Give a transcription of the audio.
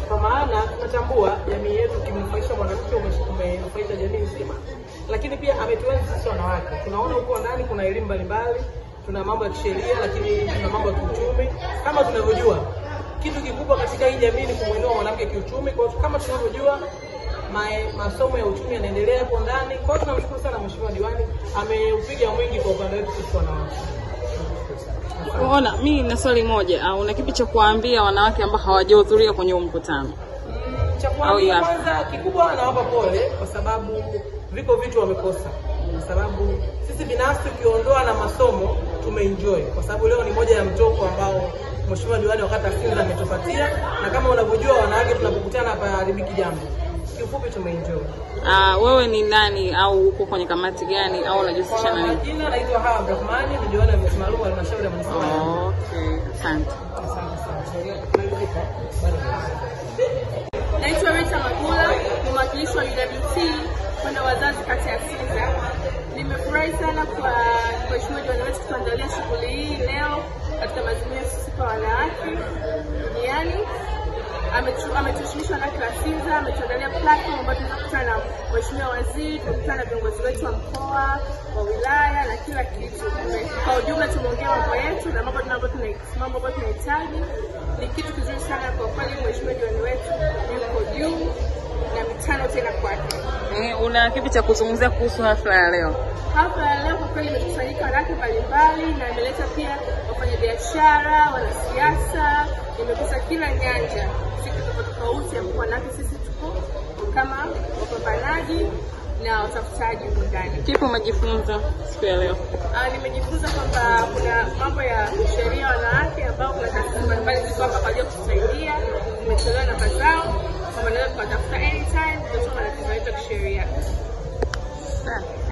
kwa maana tunatambua jamii yetu kimnufaisha mwanamke ume- umenufaisha jamii nzima, lakini pia ametuenzi sisi wanawake. Tunaona huko ndani kuna elimu mbalimbali, tuna mambo ya kisheria, lakini tuna mambo ya kiuchumi. Kama tunavyojua, kitu kikubwa katika hii jamii ni kumwinua mwanamke kiuchumi. Kwa hiyo kama tunavyojua mae- masomo ya uchumi yanaendelea hapo ndani. Kwa hiyo tunamshukuru sana Mheshimiwa Diwani, ameupiga mwingi kwa upande wetu sisi wanawake. Ona, mi na swali moja, au una kipi cha kuwaambia wanawake ambao hawajahudhuria kwenye huu mkutano? cha Au kuambia ya- kwanza kikubwa nawapa pole kwa sababu viko vitu wamekosa, kwa sababu sisi binafsi ukiondoa na masomo tumeenjoy, kwa sababu leo ni moja ya mtoko ambao Mheshimiwa Diwani wakati Asinza ametupatia, na kama unavyojua wanawake tunapokutana hapa haribiki jambo. Kiufupi tumeenjoy. Ah, wewe ni nani au uko kwenye kamati gani au unajihusisha Kwa na nini? majina naitwa Hawa Abdurahmani, ni diwani wa viti maalum wa halmashauri ya manispaa ya Arusha. Okay, asante. Asante sana. Naitwa Rita Magula, ni mwakilishi wa UWT kwenda wazazi kata ya Sinza. Nimefurahi sana kwa Mheshimiwa Diwani wetu kutuandalia shughuli hii leo katika maazimio ya siku ya wanawake duniani. Ametu- Ametushirikisha wanawake wa Sinza, ametuandalia platform ambayo tunaweza kukutana na Mheshimiwa Waziri, tumekutana na viongozi wetu wa mkoa, wa wilaya na kila kitu. Kwa ujumla tumeongea mambo yetu na mambo ambayo tuna- mambo ambayo tunahitaji. Ni kitu kizuri sana kwa kweli, Mheshimiwa Diwani wetu yuko juu na mitano tena kwake. Eh, una kipi cha kuzungumzia kuhusu hafla ya leo? Hapa ya leo kwa kweli imekusanyika wanawake mbalimbali na imeleta pia wafanyabiashara, wanasiasa, imegusa kila nyanja, siku tofauti tofauti, ambapo wanawake sisi tuko kama wapambanaji na watafutaji huko ndani. Kipi umejifunza siku ya leo? Ah, nimejifunza kwamba kuna mambo ya sheria ya wanawake ambao kuna taasisi mbalimbali ziko hapa kwa ajili ya kutusaidia. Tumetolewa namba zao kwamba naweza tukatafuta anytime, tutatoa matatizo yetu ya kisheria. Asante.